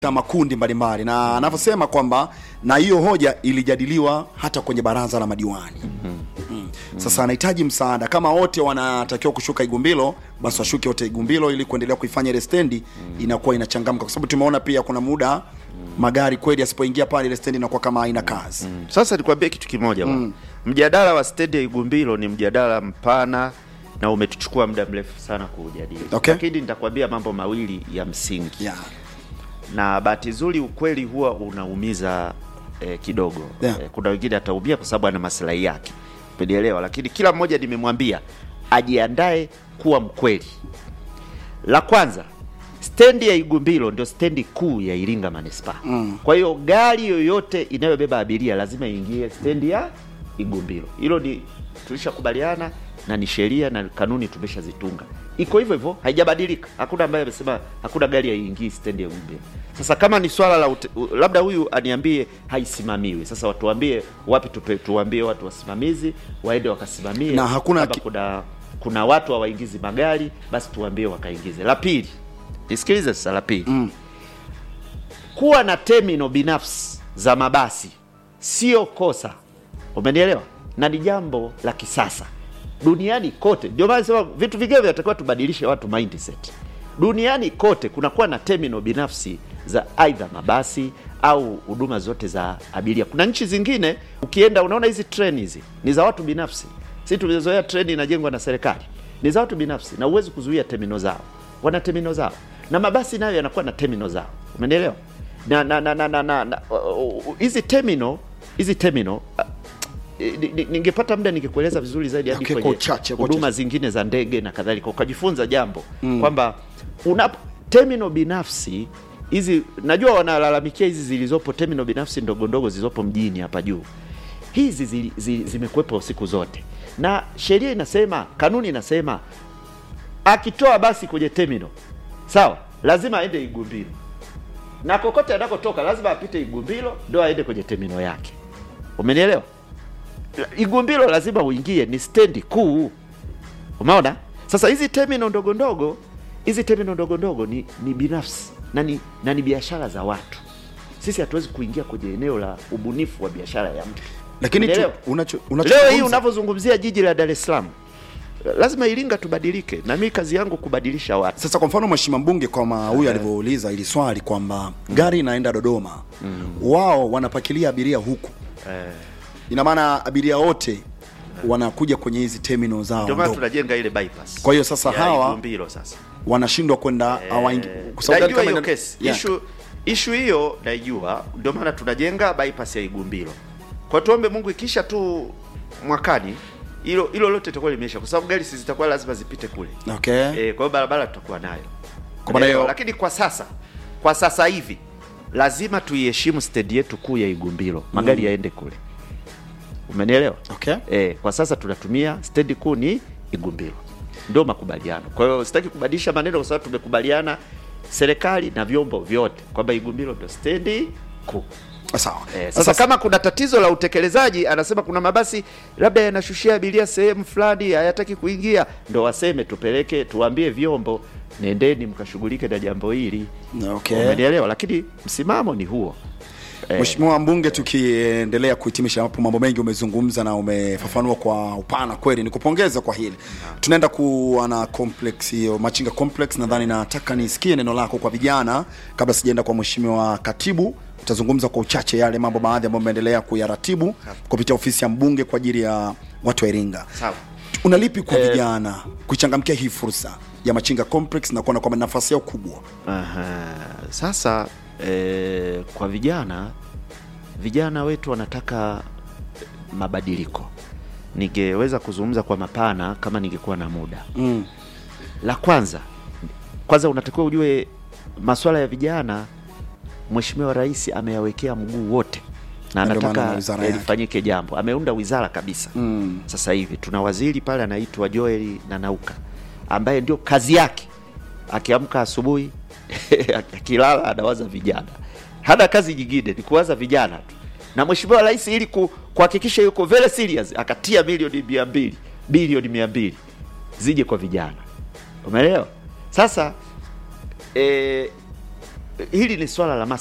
na makundi mbalimbali na anavyosema kwamba na hiyo hoja ilijadiliwa hata kwenye baraza la madiwani mm. Sasa anahitaji msaada, kama wote wanatakiwa kushuka Igumbilo, basi washuke wote Igumbilo ili kuendelea kuifanya ile stendi inakuwa inachangamka, kwa sababu tumeona pia kuna muda magari kweli yasipoingia pale ile stendi inakuwa kama haina kazi Sasa nikwambie kitu kimoja bwana. Mjadala wa stendi ya Igumbilo ni mjadala mpana na umetuchukua muda mrefu sana kuujadili. Okay. Lakini nitakwambia mambo mawili ya msingi. yeah. Na bahati nzuri ukweli huwa unaumiza eh, kidogo. Yeah. Eh, kuna wengine ataumia kwa sababu ana maslahi yake. Umenielewa? Lakini kila mmoja nimemwambia ajiandae kuwa mkweli. La kwanza, stendi ya Igumbilo ndio stendi kuu ya Iringa Manispaa. Mm. Kwa hiyo gari yoyote inayobeba abiria lazima iingie stendi ya Igumbilo. Hilo ni tulishakubaliana na ni sheria na kanuni tumeshazitunga. Iko hivyo hivyo, haijabadilika. Hakuna ambaye amesema hakuna gari haiingii stendi ya Igumbilo. Sasa kama ni swala la ute, u- labda huyu aniambie haisimamiwi. Sasa watuambie wapi tupe, tuambie watu wasimamizi waende wakasimamie. Na hakuna Kama ki- kuna kuna watu hawaingizi magari basi tuambie wakaingize. La pili, nisikilize sasa. La pili Mm. kuwa na terminal binafsi za mabasi sio kosa, umenielewa, na ni jambo la kisasa duniani kote. Ndio maana nasema vitu vingine vinatakiwa tubadilishe watu mindset. Duniani kote kunakuwa na terminal binafsi za aidha mabasi au huduma zote za abiria. Kuna nchi zingine ukienda, unaona hizi treni hizi ni za watu binafsi. Sisi tumezoea treni inajengwa na serikali, ni za watu binafsi na huwezi kuzuia terminal zao, wana terminal zao, na mabasi nayo yanakuwa na terminal zao, umenielewa? na na na na na na na- uh, uh, hizi terminal hizi terminal uh, ni- ni- ningepata muda ningekueleza vizuri zaidi hadi Okay, kwa kwenye uchache, kwa huduma uchache. zingine za ndege na kadhalika, ukajifunza jambo kwamba una terminal binafsi hizi, najua wanalalamikia hizi zilizopo terminal binafsi ndogo ndogo zilizopo mjini hapa juu, hizi zili- zi- zimekuwepo siku zote, na sheria inasema, kanuni inasema akitoa basi kwenye terminal sawa, lazima aende Igumbilo na kokote anakotoka lazima apite Igumbilo ndo aende kwenye terminal yake. Umenielewa? Igumbilo lazima uingie, ni stendi kuu. Umeona? Sasa hizi terminal ndogo ndogo, hizi terminal ndogo ndogo ni, ni binafsi na ni, na ni biashara za watu. Sisi hatuwezi kuingia kwenye eneo la ubunifu wa biashara ya mtu. Lakini tu, Umeelewa? unacho, Leo hii unachozungumza- unavyozungumzia jiji la Dar es Salaam, lazima Iringa tubadilike, na mimi kazi yangu kubadilisha watu. Sasa kwa mfano mheshimiwa mbunge kama huyu alivyouliza ili swali kwamba gari inaenda Dodoma, wao wanapakilia abiria huku, ina maana abiria wote wanakuja kwenye hizi terminal zao Ndio maana ndogo. tunajenga ile bypass. Kwa hiyo sasa ya hawa- Igumbilo sasa wanashindwa kwenda hawaingi kwa sababu gari najua kama hiyo ina- kesi Yeah. issue issue hiyo naijua, ndio maana tunajenga bypass ya Igumbilo. Kwa tuombe Mungu ikisha tu mwakani hilo hilo lote litakuwa limeisha, kwa sababu gari si zitakuwa lazima zipite kule Okay. eh, kwa hiyo barabara tutakuwa nayo Kwa maana hiyo- lakini kwa sasa kwa sasa hivi lazima tuiheshimu stendi yetu kuu ya Igumbilo, magari yaende kule, umenielewa? Okay. Eh, kwa sasa tunatumia stendi kuu ni Igumbilo, ndio makubaliano. Kwa hiyo sitaki kubadilisha maneno, kwa sababu tumekubaliana serikali na vyombo vyote kwamba Igumbilo ndio stendi kuu. Sawa. Eh, sasa kama kuna tatizo la utekelezaji, anasema kuna mabasi labda yanashushia abiria sehemu fulani hayataki kuingia, ndo waseme tupeleke, tuambie vyombo, nendeni mkashughulike na jambo hili. Okay. Umenielewa? Lakini msimamo ni huo. Mheshimiwa mbunge, tukiendelea kuhitimisha hapo, mambo mengi umezungumza na umefafanua kwa upana kweli, nikupongeza kwa hili. Tunaenda kuwa na complex hiyo Machinga complex, nadhani nataka nisikie neno lako kwa vijana kabla sijaenda kwa mheshimiwa katibu. Utazungumza kwa uchache yale mambo baadhi ambayo umeendelea kuyaratibu kupitia ofisi ya mbunge kwa ajili ya watu wa Iringa. Sawa. Unalipi kwa vijana kuichangamkia hii fursa ya Machinga complex na kuona kwamba nafasi yao kubwa? Aha. Sasa eh, kwa vijana vijana wetu wanataka mabadiliko. Ningeweza kuzungumza kwa mapana kama ningekuwa na muda. Mm. La kwanza, kwanza unatakiwa ujue masuala ya vijana, Mheshimiwa Rais ameyawekea mguu wote na Na ndio maana na anataka wizara eh, yake. lifanyike jambo. Ameunda wizara kabisa. Mm. Sasa hivi tuna waziri pale anaitwa Joel Nanauka ambaye ndio kazi yake, akiamka asubuhi akilala anawaza vijana, hana kazi nyingine, ni kuwaza vijana tu. Na Mheshimiwa Rais ili ku- kuhakikisha yuko very serious, akatia milioni mia mbili bilioni mia mbili zije kwa vijana, umeelewa? Sasa e, hili ni swala la